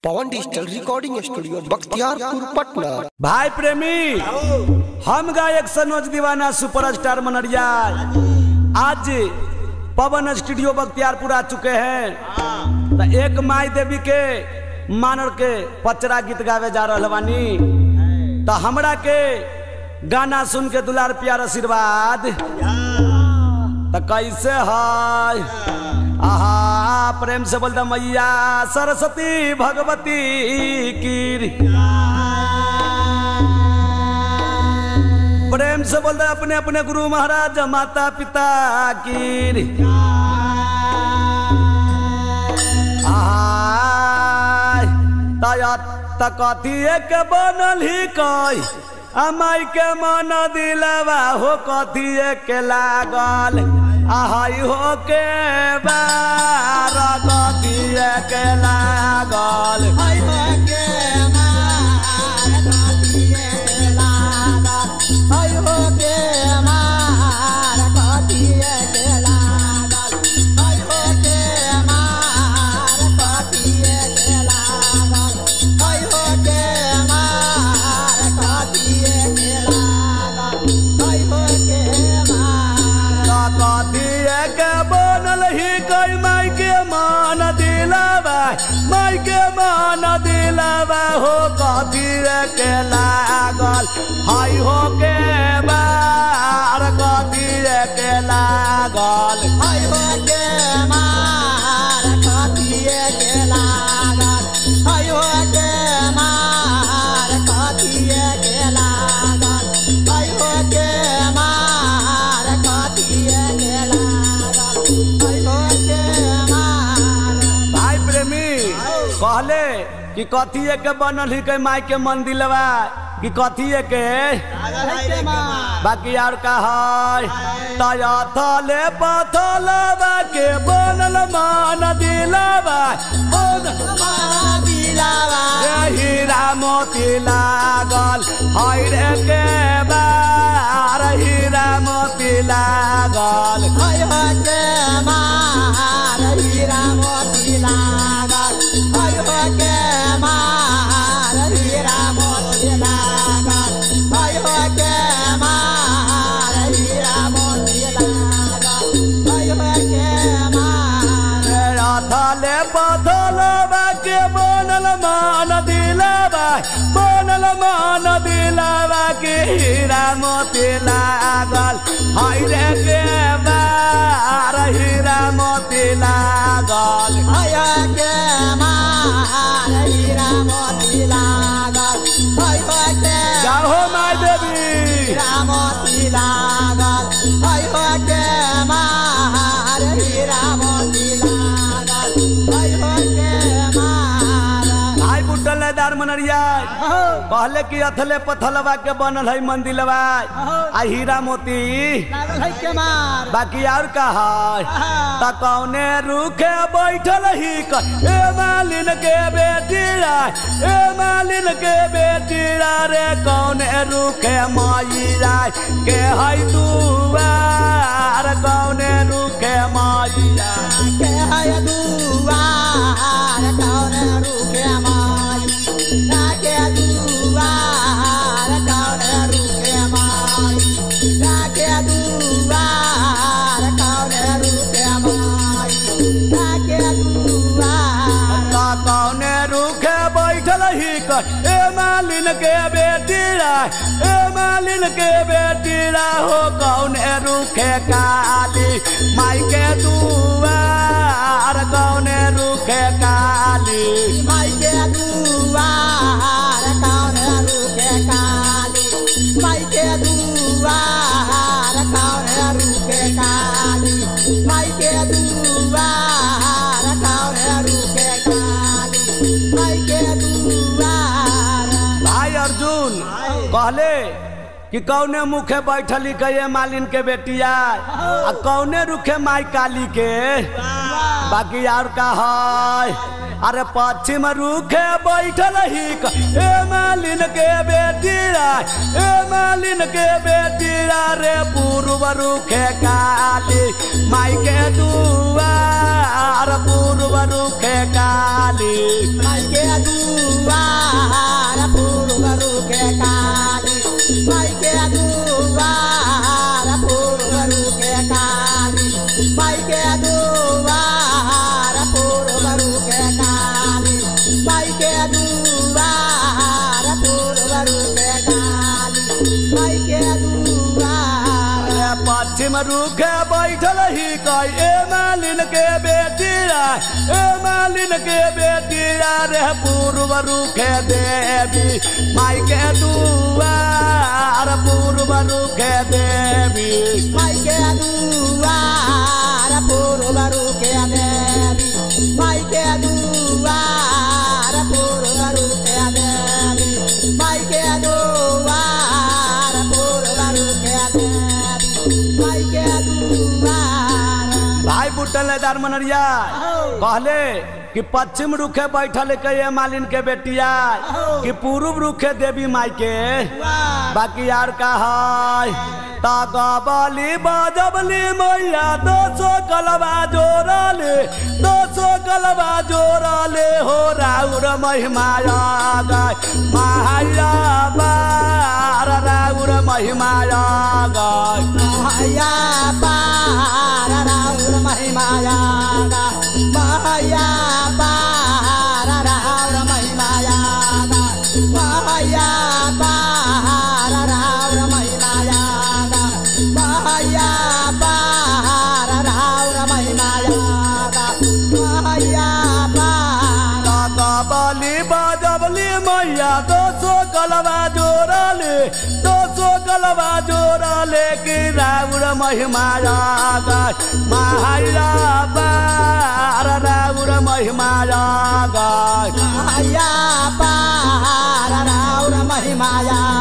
पवन digital recording studio Bakhtiyarpur Patna भाई प्रेमी हम गायक सनोज दीवाना सुपरस्टार मनरिया आज पवन स्टूडियो बख्तियारपुर आ चुके हैं तो एक माई देवी के मानर के पचरा गीत गावे जा रहा बानी तो हमरा के गाना सुन के दुलार प्यार आशीर्वाद तो कैसे है आहा प्रेम से बोलता मैया सरस्वती भगवती की प्रेम से बोलता अपने अपने गुरु महाराज माता पिता की कथी के बनल ही कई अमाई के मन दिलवा हो कथी के लागल आहाई हो के बार कथी के लागल कथिए के बनल ही कई माई के मान दिलावा माई के मान दिलावा हो कथिए के लागल हाय हो के बार कथिए के लागल भाई प्रेमी कहले कि कथिए के बनल ही कई माई के मन दिलवा कि कथिए के बाकी और का है तया थले पथलवा के बनल मान दिलवा रे हीरा मोती लागल हाय रे के बार हीरा मोती लागल तेरा थले पथलवा के बनल मान दिलवा बनल मान दिलवा के हीरा मोती लागल हाय रे के बार हीरा मोती लागल जाहो माय देवी रामती लागल हय हो के मार ही रामती लागल हय हो के मार भाई बुटल दार मनरिया कहले कि अथले पथलवा के बनल है मंदिलवा आ हीरा मोती लागल हय के मार बाकी और का है त कौने रूखे बैठल ही क ए मालिन के बेटी रा ए मालिन के बेटी रा रे कौने रूखे माई रा के है दुआर कौने रूखे माई रा के हय दुआर कौन रुके माई राके दुआर कौन रुके माई राके दुआर कौन रुके माई राके दुआर त कौने रूखे बैठल ही क ए मालिन के बेटी रा ए मालिन के बेटी रा हो कौने रूखे काली माई के दुआर कौने रूखे काली माई के दुआर कौन रुके काली माई के दुआर कौन रुके काली माई के दुआर कौन रुके काली माई के दुआर भाई अर्जुन कहले कि कौने मुखे बैठली कहे मालिन के बेटिया आ कौने रुखे माई काली के बाकी और का है अरे पश्चिम रुखे बैठल ही क- ए मालिन के बेटी रा ए मालिन के बेटी रा रे पूर्व रुखे काली माई के दुआर पूर्व रुखे काली माई के दुआर रूखे बैठल ही कई ए मालिन के बेटिया ए मालिन के बेटिया रे पूर्व रूखे देवी माई के दुआर पूर्व रूखे देवी माई के दुआर पूर्व रुके देवी माई के दुआर पूर्व रुके देवी माई के दुआर पूर्व रुके देवी माई के दुआर भाई बुटलेदार मनरिया कहले कि पश्चिम रुखे बैठल के ये मालिन के बेटिया कि पूर्व रुखे देवी माई के बाकी यार का है ताकबली बजबली मैया दो सौ कलबा जोड़ले दो सौ कलबा जोड़ले हो राउर महिमाया गाय माया बार राउर महिमाया गाय माया पार राउर महिमाया माया पार राउर महिमाया माया पार राउर महिमाया माया पार राउर महिमाया माया पार बली बजबली मैया दो सौ गलबा जोड़ले दो सौ गलबा जोड़ले कि राउर महिमाया गाय माया बार राउर महिमाया गाय माया पार राउर महिमाया